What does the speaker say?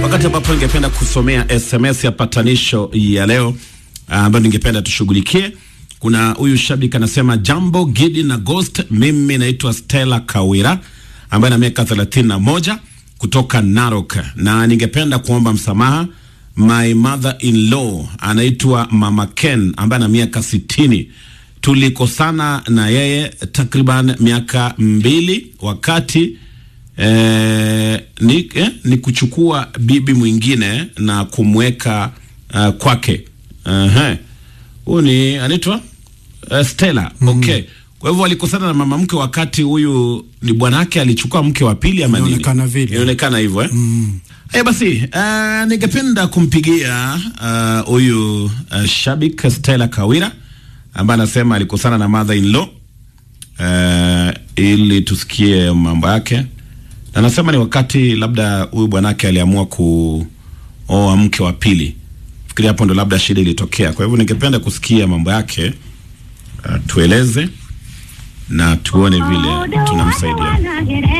wakati ambapo ningependa kusomea SMS ya patanisho ya leo ambayo ningependa tushughulikie. Kuna huyu shabiki anasema, jambo Gidi na Ghost, mimi naitwa Stella Kawira ambaye na miaka thelathini na moja kutoka Narok, na ningependa kuomba msamaha. My mother in law anaitwa Mama Ken ambaye ana miaka sitini. Tulikosana na yeye takriban miaka mbili wakati eh, ni, eh, ni kuchukua bibi mwingine na kumweka uh, kwake. Ehe. Huyu ni anaitwa uh, Stella. Okay. Kwa hivyo walikosana na mama mke wakati huyu ni bwanake alichukua mke wa pili ama nini? Inaonekana vile. Inaonekana hivyo eh? Eh, basi uh, ningependa kumpigia uh, huyu uh, shabik Stella Kawira ambaye anasema alikosana na mother in law uh, ili tusikie mambo yake. Na anasema ni wakati labda huyu bwanake aliamua kuoa mke wa pili. Fikiri hapo ndo labda shida ilitokea. Kwa hivyo ningependa kusikia mambo yake uh, tueleze na tuone vile tunamsaidia.